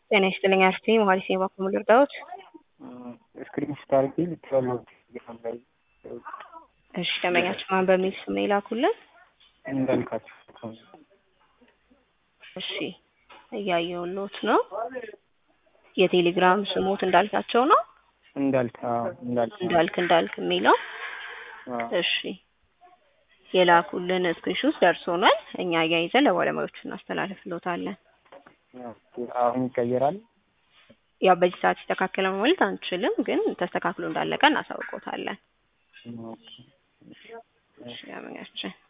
ጤና ይስጥልኝ አርቴ መሀሪሴ ባኩ ልርዳዎት? ስክሪን ስታርጌ ልትለው ላይ እሺ ደንበኛችን ማን በሚል ስም ነው የላኩልን? እንዳልካቸው እሺ እያየሁልዎት ነው። የቴሌግራም ስሞት እንዳልካቸው ነው። እንዳልክ አዎ፣ እንዳልክ እንዳልክ እንዳልክ የሚለው አዎ። እሺ የላኩልን ስክሪንሾት ደርሶናል። እኛ አያይዘን ለባለሙያዎቹ እናስተላልፍልዎታለን። አሁን ይቀየራል። ያው በዚህ ሰዓት ይስተካከለ ማለት አንችልም፣ ግን ተስተካክሎ እንዳለቀ እናሳውቆታለን። ኦኬ። እሺ ያመኛችን